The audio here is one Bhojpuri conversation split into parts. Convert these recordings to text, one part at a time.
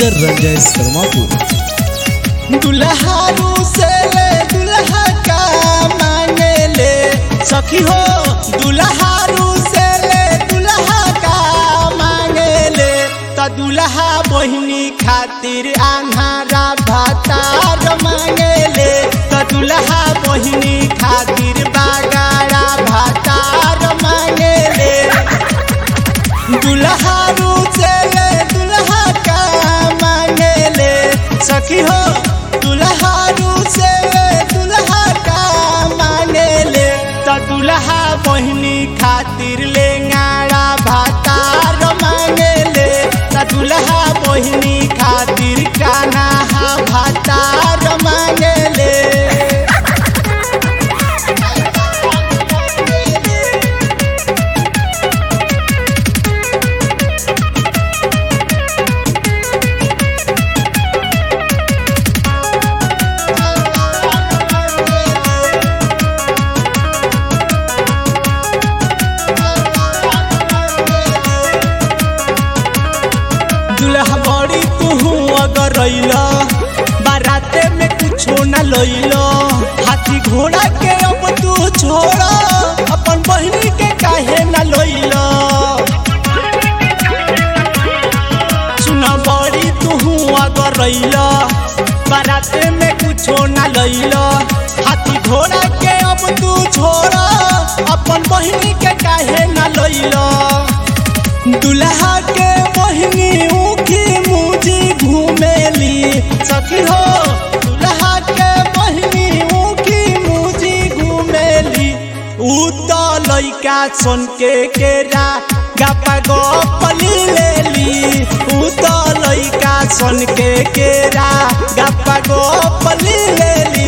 सिंगर रंजय शर्मापुर दुल्हारू से ले दुल्हा का मांगे ले सखी हो दुल्हारू से ले दुल्हा का मांगे ले त दुल्हा बहिनी खातिर आन्हारा भातार मांगे ले त दुल्हा बहिनी खातिर बागाड़ा भातार मांगे ले दुल्हारू से ले दुल्हा का मांगे ले सखी हो दुल्हारू से ले दुल्हा का मांगे ले त दुल्हा बहिनी खातिर ले गाड़ा भातार मांगे ले त दुल्हा बहिनी खातिर काना भातार मांगे ले दुल्हा बड़ी तू अगर रैला बाराते में कुछो न लैला हाथी घोड़ा के अब तू छोड़ा अपन बहिनी के काहे न लैला सुना बड़ी तू अगर रैला बाराते में कुछो न लैला हाथी घोड़ा के अब तू छोड़ा अपन बहिनी के काहे न लैला दुल्हा के बहिनी ऊखी मुझी घूमेली सखी हो दुल्हा के बहिनी ऊखी मुझी घूमेली ऊ तो लइका सन के केरा गपा गपली लेली ऊ तो लइका सन के केरा गपा गपली लेली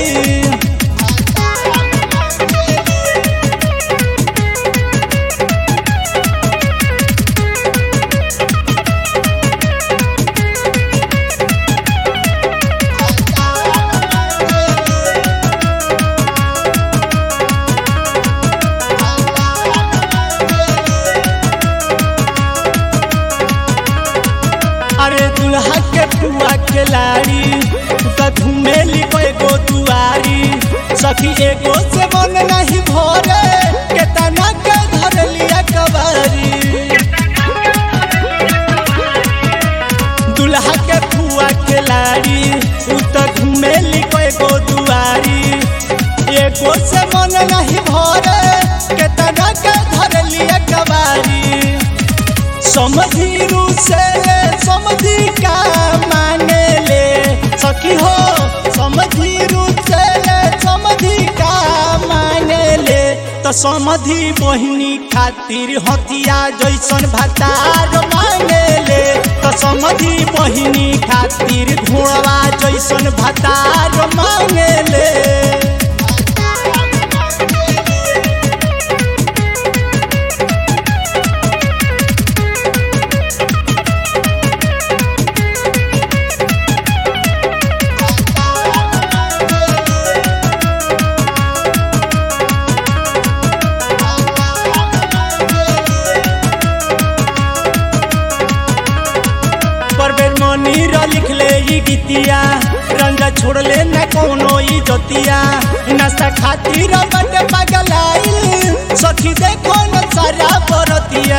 अरे दुल्हा के पुआ के लाड़ी त घूमेली एगो दुआरी सखी एगो से मन नहीं भरे केतना के धर लिया कबारी दुल्हा के पुआ के लाड़ी उ त घूमेली एगो दुआरी एगो से मन नहीं भरे केतना के धर लिया कबारी समझी रू से ले समझी का मांगे ले सखी हो समझी रू से ले समझी का मांगे ले तो समझी बहिनी खातिर हथिया जैसन भतार मांगे ले तो समझी बहिनी खातिर घोड़वा जैसन भतार मांगे ले परवेर मनी र लिखले ई गीतिया रंगा छोड़ले न कोनो ई जतिया नाश्ता खातिर बटे पगलाइल सखी देखो न सारा बरतिया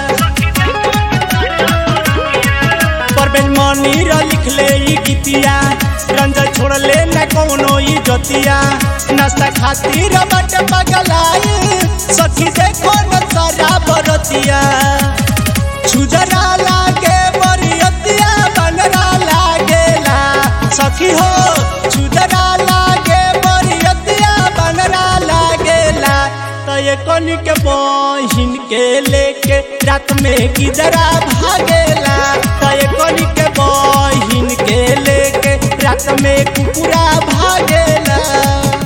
परवेर मनी र लिखले ई गीतिया रंगा छोड़ले न कोनो ई जतिया नाश्ता खातिर बटे पगलाइल सखी देखो न सारा बरतिया छुजरा लागे बरियतिया बनरा लागेला सखी हो छुजरा लागे बरियतिया बनरा लागेला तो ये कनी के बहिन के लेके रात में किजरा भागेला तो ये कनी के बहिन के लेके रात में कुकुरा भागेला